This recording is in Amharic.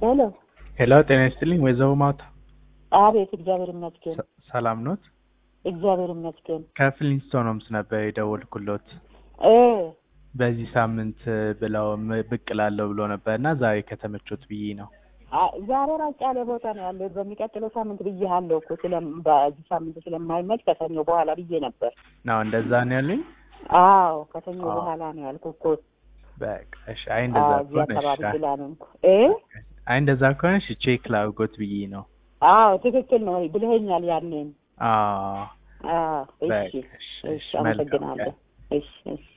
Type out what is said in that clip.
ሄሎ ሄሎ ጤና ይስጥልኝ ወይዘሮ ማታ አቤት እግዚአብሔር ይመስገን ሰ- ሰላም ኖት? እግዚአብሔር ይመስገን ከፍሊንስቶን ሆምስ ነበር የደወልኩሎት። እ በዚህ ሳምንት ብለው ም- ብቅ እላለሁ ብሎ ነበር እና ዛሬ ከተመቾት ብዬ ነው። አ- ዛሬ ራቅ ያለ ቦታ ነው ያለው በሚቀጥለው ሳምንት ብዬሃለሁ እኮ ስለም በዚህ ሳምንት ስለማይመች ከሰኞ በኋላ ብዬ ነበር ነው እንደዛ ነው ያሉኝ። አዎ ከሰኞ አዎ። በኋላ ነው ያልኩ እኮ በቃ እሺ። አይ እንደዛ አዎ እዚህ ከሆነ አካባቢ እሺ። ስላልሆንኩ እ አይ እንደዛ ከሆነ እሺ ቼክ ላድርጎት ብዬ ነው። አዎ ትክክል ነው ብለኸኛል ያንን አዎ አዎ እሺ በቃ እሺ፣ እሺ እሺ፣ መልካም አመሰግናለሁ ቀን። እሺ እሺ